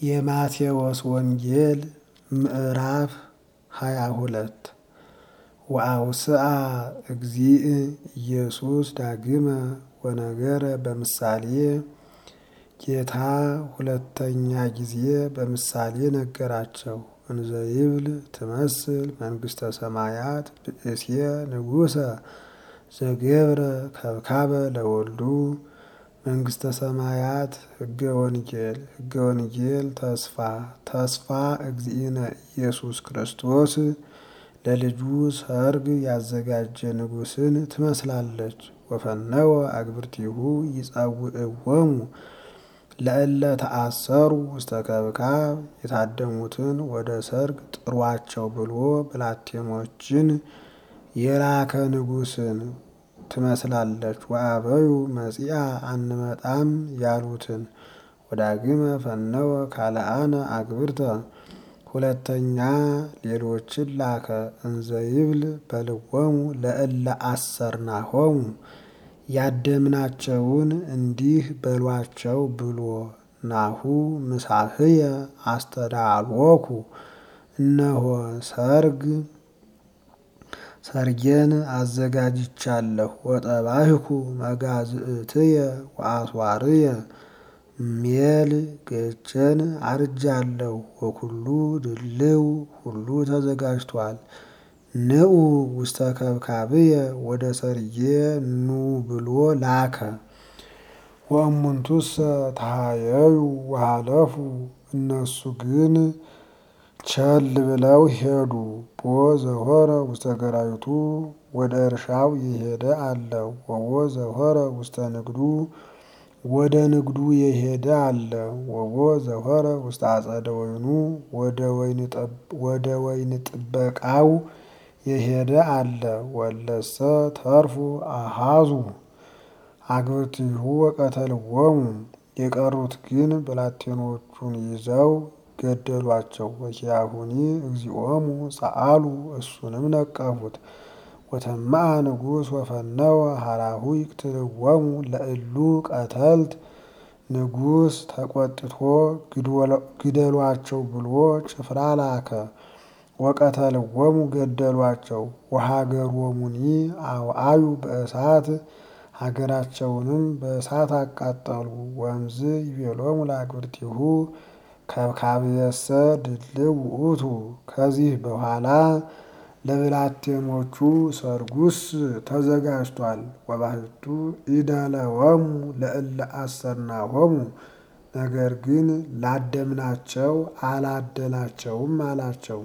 የማቴዎስ ወንጌል ምዕራፍ ሃያ ሁለት ወአውስአ እግዚእ ኢየሱስ ዳግመ ወነገረ በምሳሌ ጌታ ሁለተኛ ጊዜ በምሳሌ ነገራቸው። እንዘ ይብል ትመስል መንግሥተ ሰማያት ብእሴ ንጉሠ ዘገብረ ከብካበ ለወልዱ መንግሥተ ሰማያት ሕገ ወንጌል ሕገ ወንጌል ተስፋ ተስፋ እግዚእነ ኢየሱስ ክርስቶስ ለልጁ ሰርግ ያዘጋጀ ንጉሥን ትመስላለች። ወፈነወ አግብርቲሁ ይጸውዕዎሙ ለእለ ተአሰሩ ውስተ ከብካብ የታደሙትን ወደ ሰርግ ጥሯቸው ብሎ ብላቴኖችን የላከ ንጉሥን ትመስላለች። ወአበዩ መጺአ አንመጣም ያሉትን ወዳግመ ፈነወ ካልአነ አግብርተ ሁለተኛ ሌሎችን ላከ። እንዘ ይብል በልዎሙ ለእለ አሰርናሆሙ ያደምናቸውን እንዲህ በሏቸው ብሎ ናሁ ምሳህየ አስተዳልወኩ እነሆ ሰርግ ሰርጌን አዘጋጅቻለሁ። ወጠባህኩ መጋዝእትየ ወአስዋርየ ሜል ገጨን አርጃለሁ። ወኩሉ ድልው ሁሉ ተዘጋጅቷል። ንዑ ውስተ ከብካብየ ወደ ሰርጌ ኑ ብሎ ላከ። ወእሙንቱሰ ተሃየዩ ወሃለፉ እነሱ ግን ቸል ብለው ሄዱ። ቦ ዘሆረ ውስተ ገራዊቱ ወደ እርሻው የሄደ አለ። ወቦ ዘሆረ ውስተ ንግዱ ወደ ንግዱ የሄደ አለ። ወቦ ዘሆረ ውስተ አጸደ ወይኑ ወደ ወይን ጥበቃው የሄደ አለ። ወለሰ ተርፉ አሃዙ አግብርቲሁ ወቀተልዎሙ የቀሩት ግን ብላቴኖቹን ይዘው ገደሏቸው። ወኪያሁኒ እግዚኦሙ ጸአሉ እሱንም ነቀፉት። ወተማአ ንጉሥ ወፈነወ ሀራሁ ይቅትልዎሙ ለእሉ ቀተልት ንጉሥ ተቆጥቶ ግደሏቸው ብሎ ጭፍራ ላከ። ወቀተልዎሙ ገደሏቸው። ወሀገሮሙኒ አውአዩ በእሳት ሀገራቸውንም በእሳት አቃጠሉ። ወእምዝ ይቤሎሙ ለአግብርቲሁ ከብካብየሰ ድልው ውእቱ ከዚህ በኋላ ለብላቴኖቹ ሰርጉስ ተዘጋጅቷል። ወባሕቱ ኢደለወሙ ለእለ አሰርናሆሙ ነገር ግን ላደምናቸው አላደላቸውም አላቸው።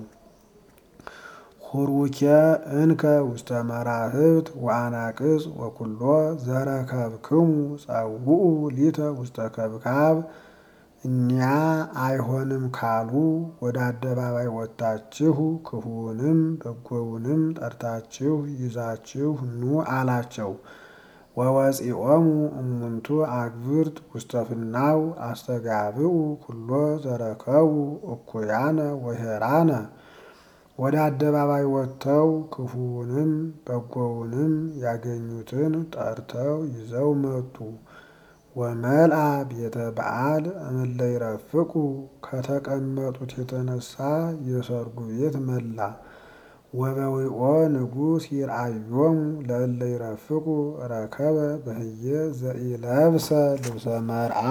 ሁሩኬ እንከ ውስተ መራህብት ወአናቅጽ ወኩሎ ዘረከብክሙ ጸውዑ ሊተ ውስተ ከብካብ እኒያ አይሆንም ካሉ ወደ አደባባይ ወጥታችሁ ክፉውንም በጎውንም ጠርታችሁ ይዛችሁ ኑ አላቸው። ወወፂኦሙ እሙንቱ አግብርት ውስተ ፍናው አስተጋብኡ ኩሎ ዘረከቡ እኩያነ ወሄራነ ወደ አደባባይ ወጥተው ክፉውንም በጎውንም ያገኙትን ጠርተው ይዘው መጡ። ወመልአ ቤተ በዓል እምእለ ይረፍቁ ከተቀመጡት የተነሳ የሰርጉ ቤት መላ። ወበዊኦ ንጉሥ ይርአዮሙ ለእለ ይረፍቁ ረከበ በህየ ዘኢለብሰ ልብሰ መርዓ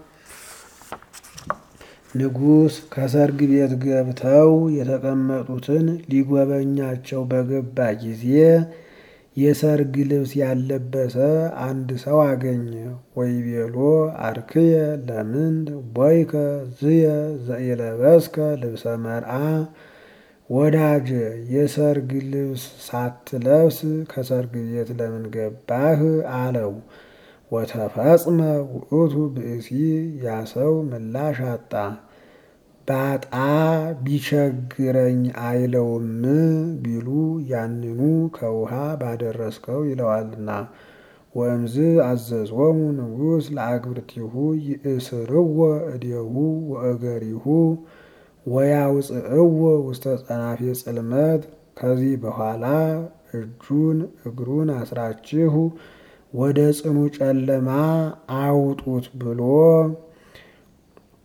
ንጉሥ ከሰርግ ቤት ገብተው የተቀመጡትን ሊጎበኛቸው በገባ ጊዜ የሰርግ ልብስ ያለበሰ አንድ ሰው አገኘ። ወይቤሎ አርክየ ለምንት ቦይከ ዝየ ዘኢለበስከ ልብሰ መርዓ ወዳጀ የሰርግ ልብስ ሳትለብስ ከሰርግ ቤት ለምን ገባህ? አለው። ወተፈጽመ ውእቱ ብእሲ ያ ሰው ምላሽ አጣ። ባጣ ቢቸግረኝ አይለውም ቢሉ ያንኑ ከውሃ ባደረስከው ይለዋልና። ወእምዝ አዘዞሙ ንጉሥ ለአግብርቲሁ ይእስርዎ እዴሁ ወእገሪሁ ወያውፅእዎ ውስተ ጸናፌ ጽልመት ከዚህ በኋላ እጁን እግሩን አስራችሁ ወደ ጽኑ ጨለማ አውጡት ብሎ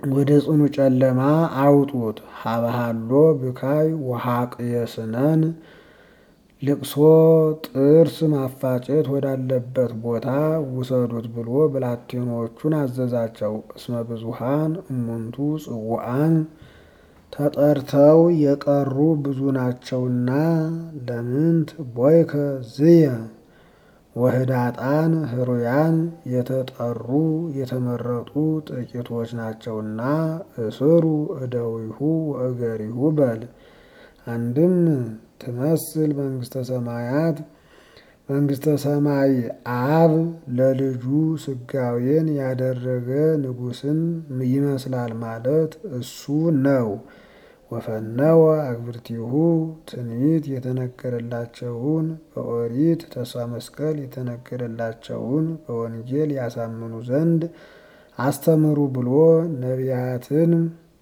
ወደ ጽኑ ጨለማ አውጡት። ሀበሃሎ ብካይ ወሐቅ የስነን ልቅሶ ጥርስ ማፋጨት ወዳለበት ቦታ ውሰዱት ብሎ ብላቴኖቹን አዘዛቸው። እስመ ብዙሃን እሙንቱ ጽዋዓን ተጠርተው የቀሩ ብዙ ናቸውና ለምንት ቦይከ ዝየ ወህዳጣን ህሩያን የተጠሩ የተመረጡ ጥቂቶች ናቸውና እስሩ እደዊሁ ወእገሪሁ በል። አንድም ትመስል መንግስተ ሰማያት መንግስተ ሰማይ አብ ለልጁ ስጋዌን ያደረገ ንጉሥን ይመስላል ማለት እሱ ነው። ወፈነወ አግብርቲሁ ትንቢት የተነገረላቸውን በኦሪት ተስፋ መስቀል የተነገረላቸውን በወንጌል ያሳምኑ ዘንድ አስተምሩ ብሎ ነቢያትን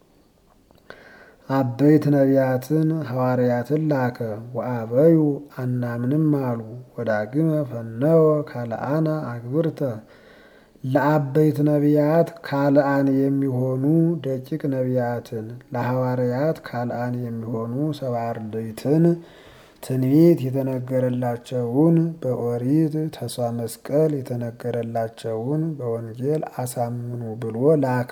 አበይት ነቢያትን ሐዋርያትን ላከ። ወአበዩ አናምንም አሉ። ወዳግመ ፈነወ ካልአነ አግብርተ ለአበይት ነቢያት ካልአን የሚሆኑ ደቂቅ ነቢያትን ለሐዋርያት ካልአን የሚሆኑ ሰብዓ አርድእትን ትንቢት የተነገረላቸውን በኦሪት ተስፋ መስቀል የተነገረላቸውን በወንጌል አሳምኑ ብሎ ላከ።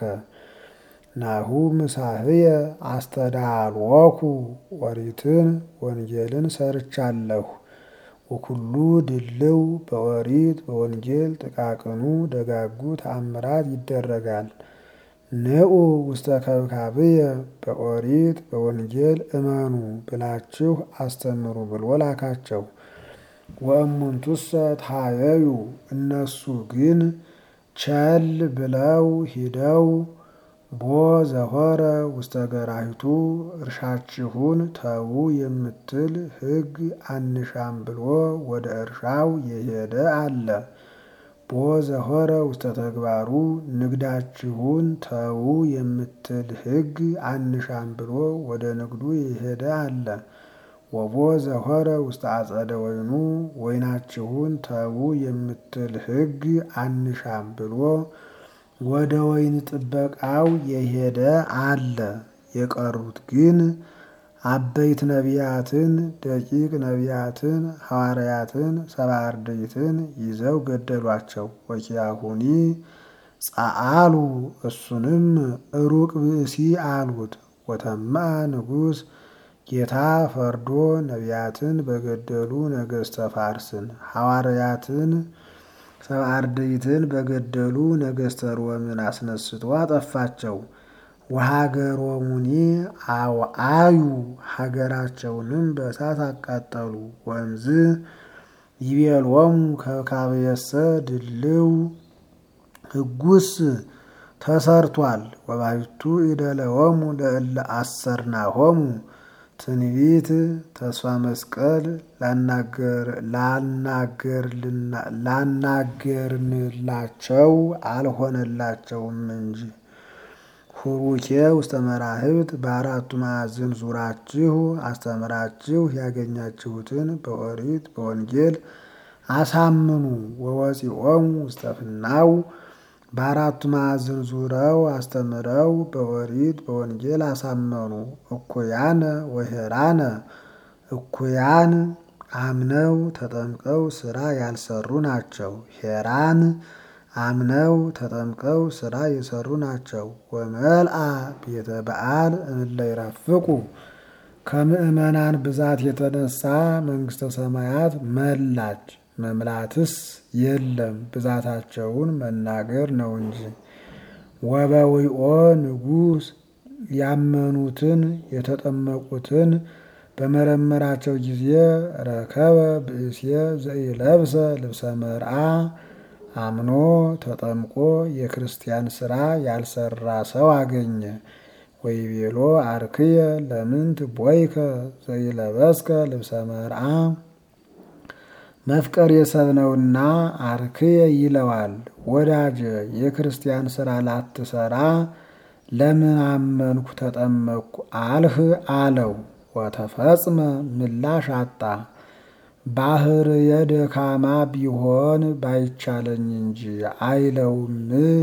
ናሁ ምሳህየ አስተዳልወኩ ኦሪትን ወንጌልን ሰርቻለሁ። ወኩሉ ድልው በኦሪት በወንጌል ጥቃቅኑ ደጋጉ ተአምራት ይደረጋል። ንዑ ውስተ ከብካብየ በኦሪት በወንጌል እመኑ ብላችሁ አስተምሩ ብሎ ላካቸው። ወእሙንቱሰ ታየዩ እነሱ ግን ቸል ብለው ሂደው ቦ ዘሆረ ውስተ ገራሂቱ እርሻችሁን ተዉ የምትል ሕግ አንሻም ብሎ ወደ እርሻው የሄደ አለ። ቦ ዘሆረ ውስተ ተግባሩ ንግዳችሁን ተዉ የምትል ሕግ አንሻም ብሎ ወደ ንግዱ የሄደ አለ። ወቦ ዘሆረ ውስተ አጸደ ወይኑ ወይናችሁን ተዉ የምትል ሕግ አንሻም ብሎ ወደ ወይን ጥበቃው የሄደ አለ። የቀሩት ግን አበይት ነቢያትን፣ ደቂቅ ነቢያትን፣ ሐዋርያትን፣ ሰብዓ አርድእትን ይዘው ገደሏቸው። ወኪያሁኒ ጸአሉ እሱንም ሩቅ ብእሲ አሉት። ወተማ ንጉሥ ጌታ ፈርዶ ነቢያትን በገደሉ ነገሥተ ፋርስን ሐዋርያትን ሰብዓ አርድእትን በገደሉ ነገሥተ ሮምን አስነስቶ አጠፋቸው። ወሀገሮሙኒ አውአዩ ሀገራቸውንም በእሳት አቃጠሉ። ወንዝ ይቤሎሙ ከብካብየሰ ድልው ሕጉስ ተሰርቷል። ወባሕቱ ኢደለወሙ ለእለ አሰርናሆሙ ትንቢት ተስፋ መስቀል ላናገርንላቸው አልሆነላቸውም እንጂ። ሁሩኬ ውስተ መራህብት በአራቱ ማዕዝን ዙራችሁ አስተምራችሁ ያገኛችሁትን በኦሪት በወንጌል አሳምኑ። ወወፂኦሙ ውስተ ፍናው በአራቱ ማዕዝን ዙረው አስተምረው በኦሪት በወንጌል አሳመኑ። እኩያነ ወሄራነ እኩያን አምነው ተጠምቀው ስራ ያልሰሩ ናቸው። ሄራን አምነው ተጠምቀው ስራ የሰሩ ናቸው። ወመልአ ቤተ በዓል እምለ ይረፍቁ ከምእመናን ብዛት የተነሳ መንግሥተ ሰማያት መላች። መምላትስ የለም ብዛታቸውን መናገር ነው እንጂ። ወበዊኦ ንጉሥ ያመኑትን የተጠመቁትን በመረመራቸው ጊዜ ረከበ ብእሴ ዘኢለብሰ ልብሰ መርአ አምኖ ተጠምቆ የክርስቲያን ስራ ያልሰራ ሰው አገኘ። ወይቤሎ አርክየ ለምንት ቦይከ ዘይለበስከ ልብሰ መርአ መፍቀር የሰብ ነውና አርክየ ይለዋል። ወዳጀ የክርስቲያን ስራ ላትሰራ ለምን አመንኩ ተጠመቅኩ አልህ አለው። ወተፈጽመ ምላሽ አጣ። ባህር የደካማ ቢሆን ባይቻለኝ እንጂ አይለውም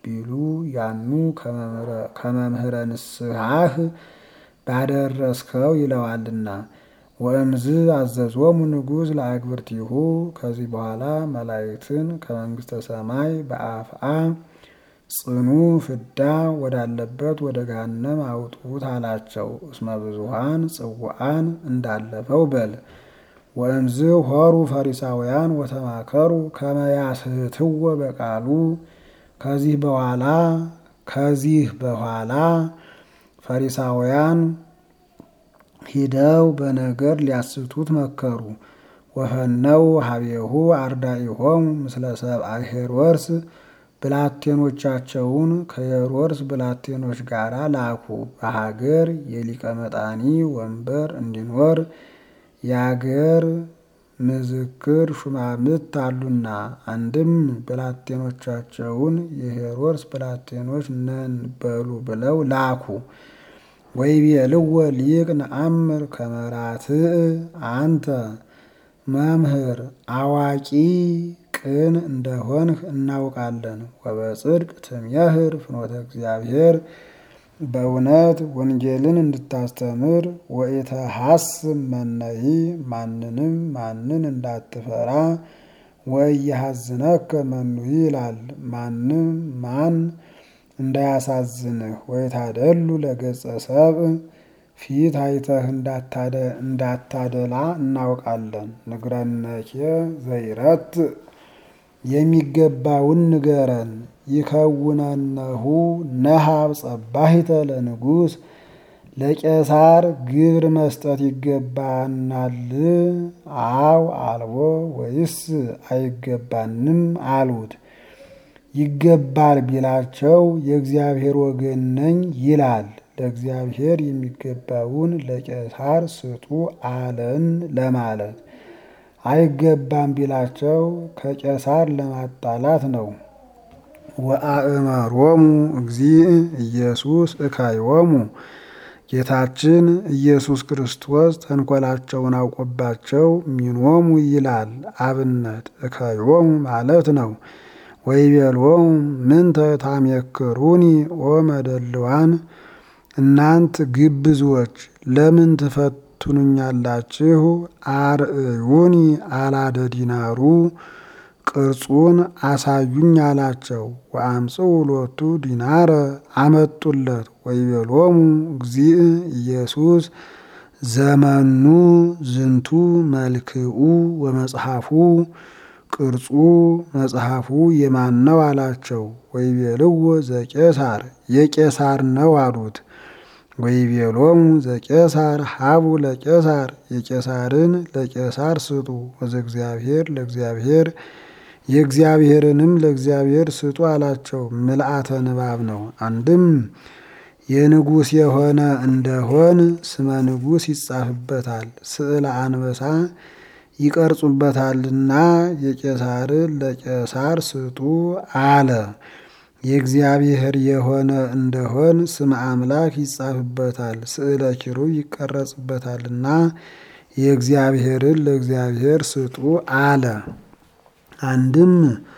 ቢሉ ያኑ ከመምህረ ንስሐህ ባደረስከው ይለዋልና። ወእምዝ አዘዞሙ ንጉሥ ለአግብርቲሁ ከዚህ በኋላ መላእክትን ከመንግሥተ ሰማይ በአፍአ ጽኑ ፍዳ ወዳለበት ወደ ገሃነም አውጡት አላቸው። እስመ ብዙኃን ጽውዓን እንዳለፈው በል። ወእምዝ ሆሩ ፈሪሳውያን ወተማከሩ ከመ ያስሕትዎ በቃሉ ከዚህ በኋላ ከዚህ በኋላ ፈሪሳውያን ሂደው በነገር ሊያስቱት መከሩ። ወፈነው ሀቤሁ አርዳኢሆሙ ምስለ ሰብአ ሄሮድስ ብላቴኖቻቸውን ከሄሮድስ ብላቴኖች ጋር ላኩ። በሀገር የሊቀ መጣኒ ወንበር እንዲኖር የአገር ምዝክር ሹማምት አሉና፣ አንድም ብላቴኖቻቸውን የሄሮድስ ብላቴኖች ነን በሉ ብለው ላኩ። ወይቤልዎ ሊቅ ነአምር ከመ ራትዕ አንተ መምህር አዋቂ ቅን እንደሆንህ እናውቃለን። ወበጽድቅ ትምህር ፍኖተ እግዚአብሔር በእውነት ወንጌልን እንድታስተምር ወኢተሐስብ መነሂ ማንንም ማንን እንዳትፈራ ወኢያሐዝነከ መኑሂ ይላል። ማንም ማን እንዳያሳዝንህ ወይታደሉ ለገጸ ሰብእ ፊት አይተህ እንዳታደላ እናውቃለን። ንግረነኬ ዘይረት የሚገባውን ንገረን። ይከውነነሁ ነሃብ ጸባሂተ ለንጉሥ ለቄሳር ግብር መስጠት ይገባናል? አው አልቦ ወይስ አይገባንም አሉት። ይገባል ቢላቸው የእግዚአብሔር ወገን ነኝ ይላል። ለእግዚአብሔር የሚገባውን ለቄሳር ስጡ አለን ለማለት። አይገባም ቢላቸው ከቄሳር ለማጣላት ነው። ወአእመሮሙ እግዚእ ኢየሱስ እካዮሙ ጌታችን ኢየሱስ ክርስቶስ ተንኮላቸውን አውቆባቸው ሚኖሙ ይላል። አብነት እካዮሙ ማለት ነው። ወይቤሎሙ ምንተ ታሜክሩኒ ኦ መደልዋን እናንት ግብዞች ለምን ትፈትኑኛላችሁ? አርእዩኒ አላደ ዲናሩ ቅርጹን አሳዩኝ አላቸው። ወአምጽኡ ሎቱ ዲናረ አመጡለት። ወይቤሎሙ እግዚእ ኢየሱስ ዘመኑ ዝንቱ መልክኡ ወመጽሐፉ ቅርጹ መጽሐፉ የማን ነው አላቸው። ወይቤልዎ ዘቄሳር የቄሳር ነው አሉት። ወይቤሎሙ ዘቄሳር ሀቡ ለቄሳር የቄሳርን ለቄሳር ስጡ፣ ወዘእግዚአብሔር ለእግዚአብሔር የእግዚአብሔርንም ለእግዚአብሔር ስጡ አላቸው። ምልአተ ንባብ ነው። አንድም የንጉሥ የሆነ እንደሆን ስመ ንጉሥ ይጻፍበታል፣ ስዕለ አንበሳ ይቀርጹበታልና የቄሳርን ለቄሳር ስጡ አለ። የእግዚአብሔር የሆነ እንደሆን ስመ አምላክ ይጻፍበታል፣ ስዕለ ኪሩብ ይቀረጽበታልና የእግዚአብሔርን ለእግዚአብሔር ስጡ አለ። አንድም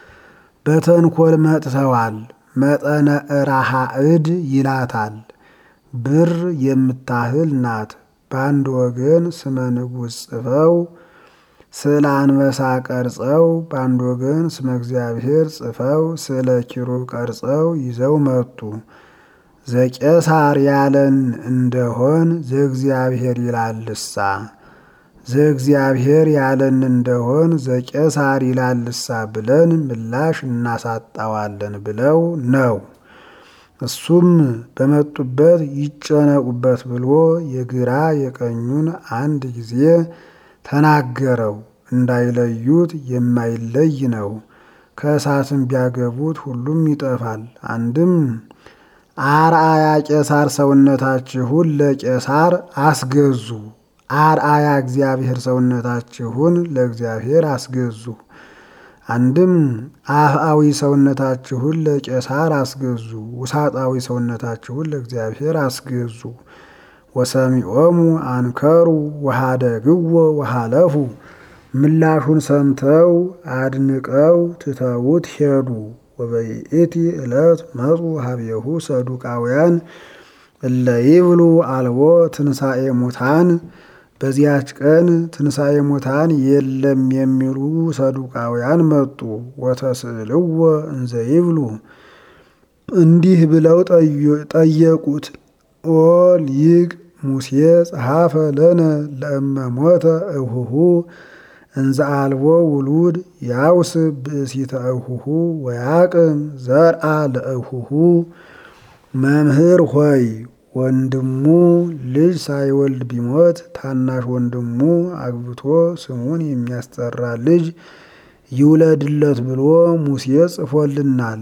በተንኮል መጥተዋል። መጠነ እራሃ እድ ይላታል። ብር የምታህል ናት። በአንድ ወገን ስመ ንጉሥ ጽፈው ስዕለ አንበሳ ቀርጸው በአንድ ወገን ስመ እግዚአብሔር ጽፈው ስዕለ ኪሩብ ቀርጸው ይዘው መጡ። ዘቄሳር ያለን እንደሆን ዘእግዚአብሔር ይላልሳ፣ ዘእግዚአብሔር ያለን እንደሆን ዘቄሳር ይላልሳ ብለን ምላሽ እናሳጣዋለን ብለው ነው። እሱም በመጡበት ይጨነቁበት ብሎ የግራ የቀኙን አንድ ጊዜ ተናገረው። እንዳይለዩት የማይለይ ነው። ከእሳትም ቢያገቡት ሁሉም ይጠፋል። አንድም አርአያ ቄሳር ሰውነታችሁን ለቄሳር አስገዙ፣ አርአያ እግዚአብሔር ሰውነታችሁን ለእግዚአብሔር አስገዙ። አንድም አፍአዊ ሰውነታችሁን ለቄሳር አስገዙ፣ ውሳጣዊ ሰውነታችሁን ለእግዚአብሔር አስገዙ። ወሰሚዖሙ አንከሩ ወሃደግዎ ወሃለፉ ምላሹን ሰምተው አድንቀው ትተውት ሄዱ። ወበይእቲ ዕለት መጹ ሀቤሁ ሰዱቃውያን እለ ይብሉ አልቦ ትንሣኤ ሙታን በዚያች ቀን ትንሣኤ ሙታን የለም የሚሉ ሰዱቃውያን መጡ። ወተስእልዎ እንዘ ይብሉ እንዲህ ብለው ጠየቁት። ኦ ሊቅ ሙሴ ጸሐፈ ለነ ለእመ ሞተ እሁሁ እንዘ አልቦ ውሉድ ያውስ ብእሲተ እሁሁ ወያቅም ዘርአ ለእሁሁ። መምህር ሆይ ወንድሙ ልጅ ሳይወልድ ቢሞት ታናሽ ወንድሙ አግብቶ ስሙን የሚያስጠራ ልጅ ይውለድለት ብሎ ሙሴ ጽፎልናል።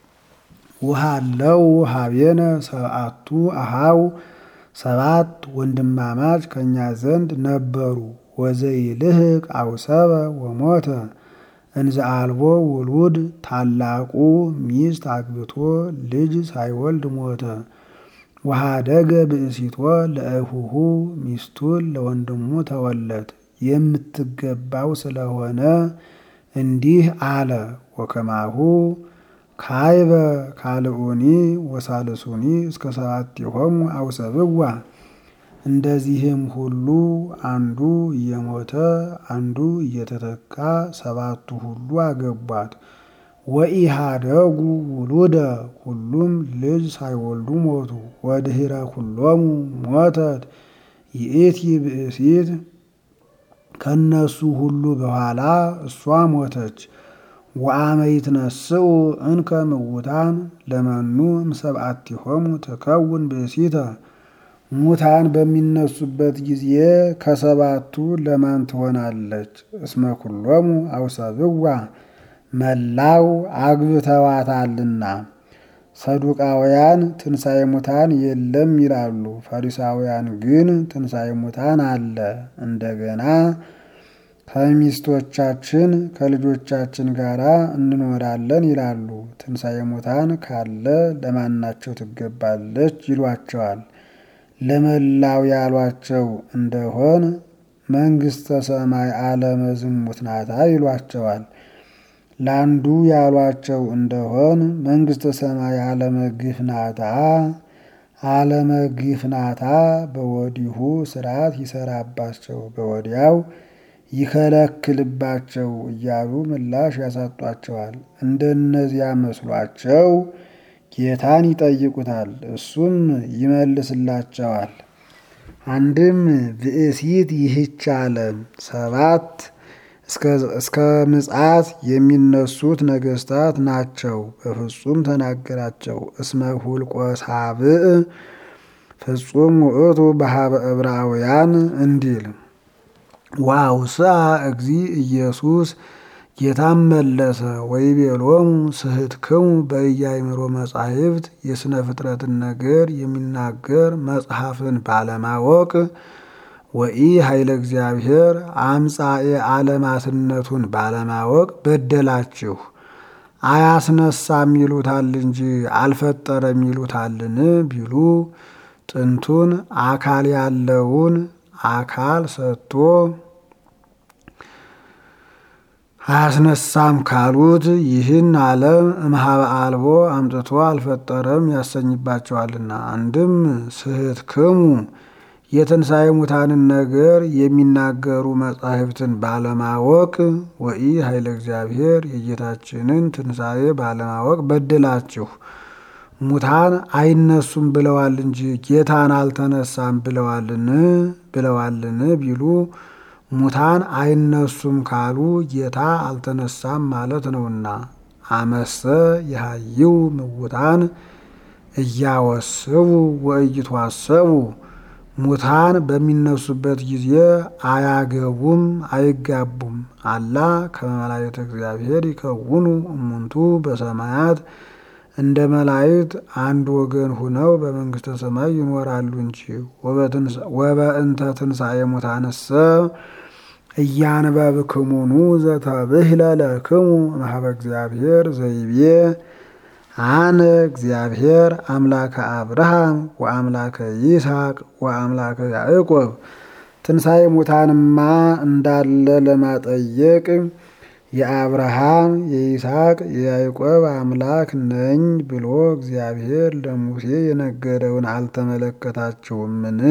ውሃለው ሀቤነ ሰብአቱ አሃው ሰባት ወንድማማች ከእኛ ዘንድ ነበሩ። ወዘይልህቅ አውሰበ ወሞተ እንዘ አልቦ ውሉድ ታላቁ ሚስት አግብቶ ልጅ ሳይወልድ ሞተ። ወሃደገ ብእሲቶ ለእሁሁ ሚስቱን ለወንድሙ ተወለት የምትገባው ስለሆነ እንዲህ አለ። ወከማሁ ካይበ ካልኡኒ ወሳልሱኒ እስከ ሰባቲሆሙ አውሰብዋ። እንደዚህም ሁሉ አንዱ እየሞተ አንዱ እየተተካ ሰባቱ ሁሉ አገቧት። ወኢሃደጉ ውሉደ ሁሉም ልጅ ሳይወልዱ ሞቱ። ወድህረ ኩሎሙ ሞተት ይእቲ ብእሲት ከነሱ ሁሉ በኋላ እሷ ሞተች። ወአመ ይትነስኡ እንከ ምውታን ለመኑ እምሰብአቲሆሙ ትከውን ብእሲተ ሙታን በሚነሱበት ጊዜ ከሰባቱ ለማን ትሆናለች? እስመ ኩሎሙ አውሰብዋ መላው አግብተዋታልና። ሰዱቃውያን ትንሣኤ ሙታን የለም ይላሉ። ፈሪሳውያን ግን ትንሣኤ ሙታን አለ። እንደገና ከሚስቶቻችን ከልጆቻችን ጋር እንኖራለን ይላሉ። ትንሣኤ ሙታን ካለ ለማናቸው ትገባለች ይሏቸዋል። ለመላው ያሏቸው እንደሆን መንግሥተ ሰማይ ዓለመ ዝሙት ናታ ይሏቸዋል። ለአንዱ ያሏቸው እንደሆን መንግሥተ ሰማይ ዓለመ ግፍ ናታ ዓለመ ግፍ ናታ በወዲሁ ስርዓት ይሰራባቸው በወዲያው ይከለክልባቸው እያሉ ምላሽ ያሳጧቸዋል። እንደነዚያ መስሏቸው ጌታን ይጠይቁታል፣ እሱም ይመልስላቸዋል። አንድም ብእሲት ይህች ዓለም ሰባት እስከ ምጽአት የሚነሱት ነገስታት ናቸው። በፍጹም ተናገራቸው። እስመ ሁልቆ ሳብዕ ፍጹም ውእቱ በሀበ ዕብራውያን እንዲል ዋውስአ እግዚ ኢየሱስ ጌታም መለሰ ወይቤሎሙ ስሕትክሙ በኢያእምሮ መጻሕፍት የሥነ ፍጥረትን ነገር የሚናገር መጽሐፍን ባለማወቅ ወኢ ኃይለ እግዚአብሔር አምጻኤ ዓለማትነቱን ባለማወቅ በደላችሁ። አያስነሳም ይሉታል እንጂ አልፈጠረም ይሉታልን ቢሉ ጥንቱን አካል ያለውን አካል ሰጥቶ አያስነሳም ካሉት ይህን ዓለም እምኀበ አልቦ አምጥቶ አልፈጠረም ያሰኝባቸዋልና። አንድም ስሕትክሙ የትንሣኤ ሙታንን ነገር የሚናገሩ መጻሕፍትን ባለማወቅ ወኢ ኃይለ እግዚአብሔር የጌታችንን ትንሣኤ ባለማወቅ በደላችሁ። ሙታን አይነሱም ብለዋል እንጂ ጌታን አልተነሳም ብለዋልን ብለዋልን ቢሉ ሙታን አይነሱም ካሉ ጌታ አልተነሳም ማለት ነውና። አመሰ የሃይው ምውታን እያወስቡ ወእይትዋሰቡ ሙታን በሚነሱበት ጊዜ አያገቡም አይጋቡም። አላ ከመላእክተ እግዚአብሔር ይከውኑ እሙንቱ በሰማያት እንደ መላእክት አንድ ወገን ሁነው በመንግስተ ሰማይ ይኖራሉ እንጂ። ወበእንተ ትንሣኤ ሙታንሰ እያንበብክሙኑ ዘተብህለ ለክሙ እምኀበ እግዚአብሔር ዘይቤ አነ እግዚአብሔር አምላከ አብርሃም ወአምላከ ይስሐቅ ወአምላከ ያዕቆብ። ትንሣኤ ሙታንማ እንዳለ ለማጠየቅ የአብርሃም የይስሐቅ የያዕቆብ አምላክ ነኝ ብሎ እግዚአብሔር ለሙሴ የነገረውን አልተመለከታችሁምን?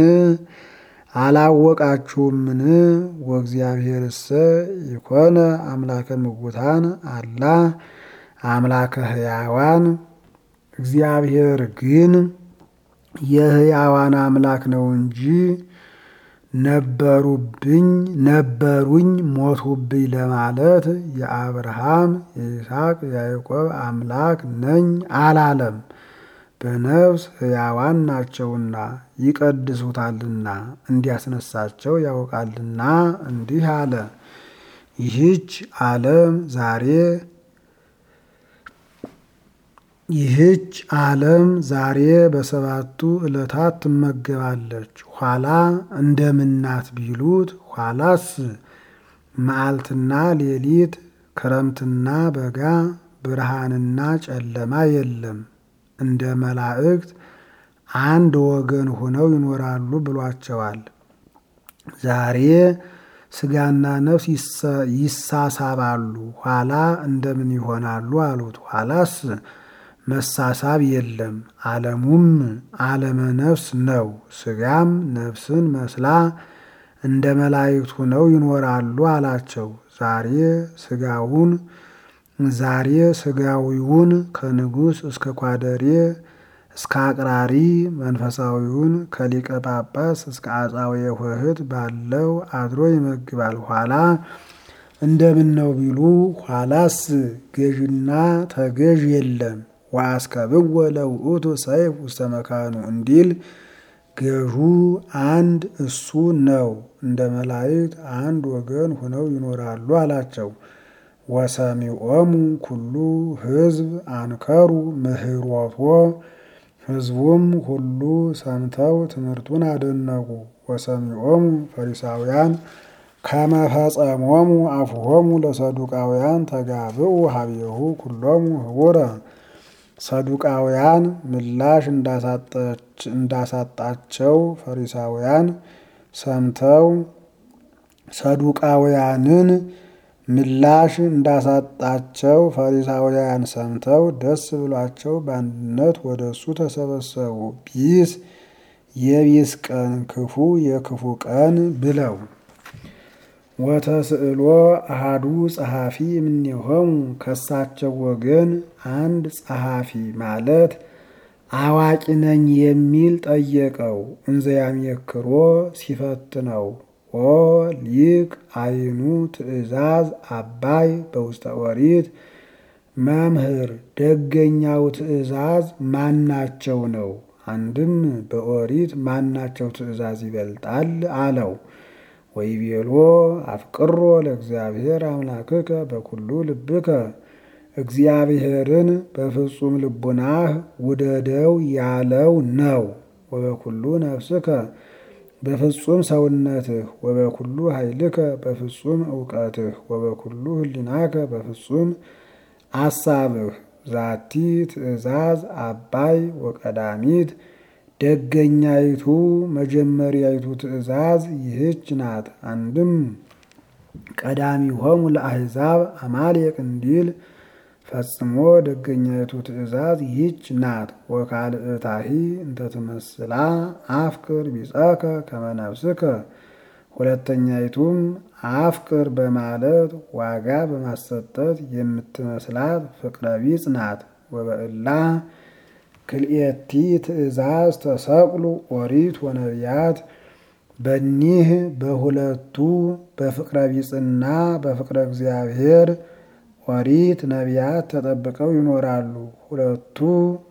አላወቃችሁምን? ወእግዚአብሔርሰ ይኮነ አምላከ ምውታን አላ አምላከ ሕያዋን እግዚአብሔር ግን የሕያዋን አምላክ ነው እንጂ ነበሩብኝ ነበሩኝ ሞቱብኝ ለማለት የአብርሃም የይስሐቅ የያዕቆብ አምላክ ነኝ አላለም። በነፍስ ሕያዋን ናቸውና ይቀድሱታልና እንዲያስነሳቸው ያውቃልና እንዲህ አለ። ይህች ዓለም ዛሬ ይህች ዓለም ዛሬ በሰባቱ ዕለታት ትመገባለች። ኋላ እንደምናት ቢሉት ኋላስ መዓልትና ሌሊት፣ ክረምትና በጋ፣ ብርሃንና ጨለማ የለም። እንደ መላእክት አንድ ወገን ሆነው ይኖራሉ ብሏቸዋል። ዛሬ ስጋና ነፍስ ይሳሳባሉ፣ ኋላ እንደምን ይሆናሉ አሉት። ኋላስ መሳሳብ የለም። ዓለሙም ዓለመ ነፍስ ነው። ስጋም ነፍስን መስላ እንደ መላእክት ሆነው ይኖራሉ አላቸው። ዛሬ ስጋውን ዛሬ ስጋዊውን ከንጉሥ እስከ ኳደሬ እስከ አቅራሪ መንፈሳዊውን ከሊቀ ጳጳስ እስከ አጻዊ ኆኅት ባለው አድሮ ይመግባል። ኋላ እንደምን ነው ቢሉ ኋላስ ገዥና ተገዥ የለም። ወአስከብወ ለውእቱ ሰይፍ ውስተ መካኑ እንዲል ገዡ አንድ እሱ ነው። እንደ መላእክት አንድ ወገን ሆነው ይኖራሉ አላቸው። ወሰሚዖሙ ኩሉ ሕዝብ አንከሩ ምህሮቶ ሕዝቡም ሁሉ ሰምተው ትምህርቱን አደነቁ። ወሰሚዖሙ ፈሪሳውያን ከመፈጸሞሙ አፍሆሙ ለሰዱቃውያን ተጋብኡ ሀቤሁ ኩሎሙ ህቡረ ሰዱቃውያን ምላሽ እንዳሳጣቸው ፈሪሳውያን ሰምተው ሰዱቃውያንን ምላሽ እንዳሳጣቸው ፈሪሳውያን ሰምተው ደስ ብሏቸው በአንድነት ወደ እሱ ተሰበሰቡ። ቢስ የቢስ ቀን ክፉ የክፉ ቀን ብለው ወተስእሎ አሃዱ ጸሐፊ እምኔሆሙ ከሳቸው ወገን አንድ ጸሐፊ ማለት አዋቂ ነኝ የሚል ጠየቀው። እንዘያሜክሮ ሲፈትነው ኦ ሊቅ አይኑ ትእዛዝ አባይ በውስተ ኦሪት መምህር ደገኛው ትእዛዝ ማናቸው ነው? አንድም በኦሪት ማናቸው ትእዛዝ ይበልጣል አለው። ወይቤሎ አፍቅሮ ለእግዚአብሔር አምላክከ በኩሉ ልብከ እግዚአብሔርን በፍጹም ልቡናህ ውደደው ያለው ነው። ወበኩሉ ነፍስከ በፍጹም ሰውነትህ፣ ወበኩሉ ኃይልከ በፍጹም እውቀትህ፣ ወበኩሉ ህሊናከ በፍጹም አሳብህ። ዛቲ ትእዛዝ አባይ ወቀዳሚት ደገኛይቱ መጀመሪያይቱ ትእዛዝ ይህች ናት። አንድም ቀዳሚሆሙ ለአሕዛብ አማሌቅ እንዲል ፈጽሞ ደገኛይቱ ትእዛዝ ይህች ናት። ወካልእታሂ እንተትመስላ አፍቅር ቢጸከ ከመነፍስከ ሁለተኛይቱም አፍቅር በማለት ዋጋ በማሰጠት የምትመስላት ፍቅረ ቢጽ ናት። ወበእላ ክልኤቲ ትእዛዝ ተሰቅሉ ኦሪት ወነቢያት በኒህ በሁለቱ በፍቅረ ቢጽና በፍቅረ እግዚአብሔር ኦሪት ነቢያት ተጠብቀው ይኖራሉ። ሁለቱ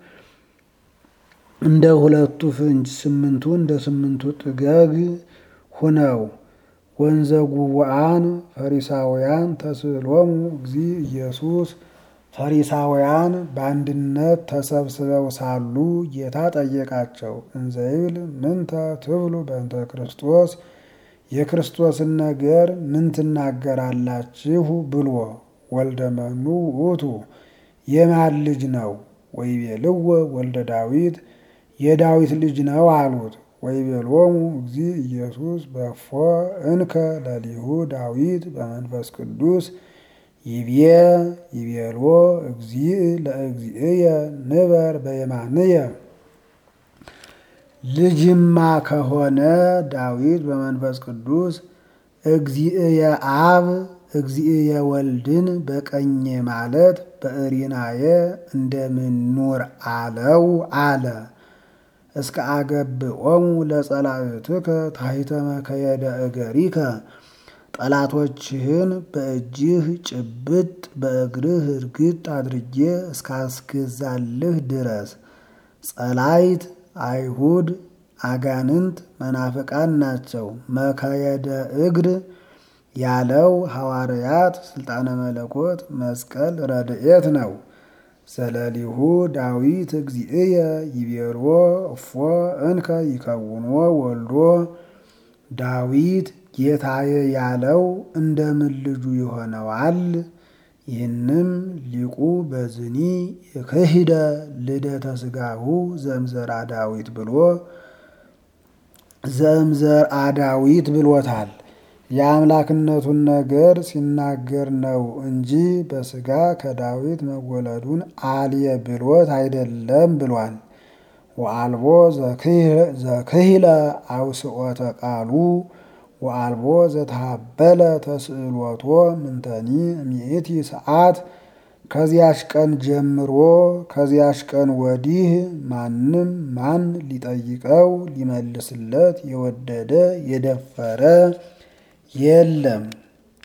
እንደ ሁለቱ ፍንጅ ስምንቱ እንደ ስምንቱ ጥገግ ሁነው ወንዘ ጉቡአን ፈሪሳውያን ተስእሎሙ እግዚ ኢየሱስ ፈሪሳውያን በአንድነት ተሰብስበው ሳሉ ጌታ ጠየቃቸው። እንዘይብል ምንተ ትብሉ በእንተ ክርስቶስ የክርስቶስን ነገር ምን ትናገራላችሁ ብሎ ወልደ መኑ ውእቱ የማን ልጅ ነው? ወይቤልዎ ወልደ ዳዊት የዳዊት ልጅ ነው አሉት። ወይቤሎሙ እግዚ ኢየሱስ በፎ እንከ ለሊሁ ዳዊት በመንፈስ ቅዱስ ይቤ ይቤሎ እግዚእ ለእግዚእየ ንበር በየማንየ ልጅማ ከሆነ ዳዊት በመንፈስ ቅዱስ እግዚእየ አብ እግዚእየ ወልድን በቀኜ ማለት በእሪናየ እንደምኑር አለው አለ። እስከ አገብኦሙ ለጸላእትከ ታሕተ መከየደ እገሪከ ጠላቶችህን በእጅህ ጭብጥ በእግርህ እርግጥ አድርጌ እስካስገዛልህ ድረስ ጸላይት አይሁድ አጋንንት መናፍቃን ናቸው። መከየደ እግር ያለው ሐዋርያት ስልጣነ መለኮት መስቀል ረድኤት ነው። ዘለሊሁ ዳዊት እግዚእየ ይቤሮ እፎ እንከ ይከውንዎ ወልዶ ዳዊት ጌታዬ ያለው እንደምን ልጁ ይሆነዋል? ይህንም ሊቁ በዝኒ የክሂደ ልደተ ስጋሁ ዘምዘራ ዳዊት ብሎ ዘምዘርአ ዳዊት ብሎታል። የአምላክነቱን ነገር ሲናገር ነው እንጂ በስጋ ከዳዊት መወለዱን አልየ ብሎት አይደለም ብሏል። ወአልቦ ዘክሂለ አውስኦተ ቃሉ ወአልቦ ዘተሃበለ ተስእሎቶ ምንተኒ ሚእቲ ሰዓት ከዚያሽ ቀን ጀምሮ ከዚያሽ ቀን ወዲህ ማንም ማን ሊጠይቀው ሊመልስለት የወደደ የደፈረ የለም።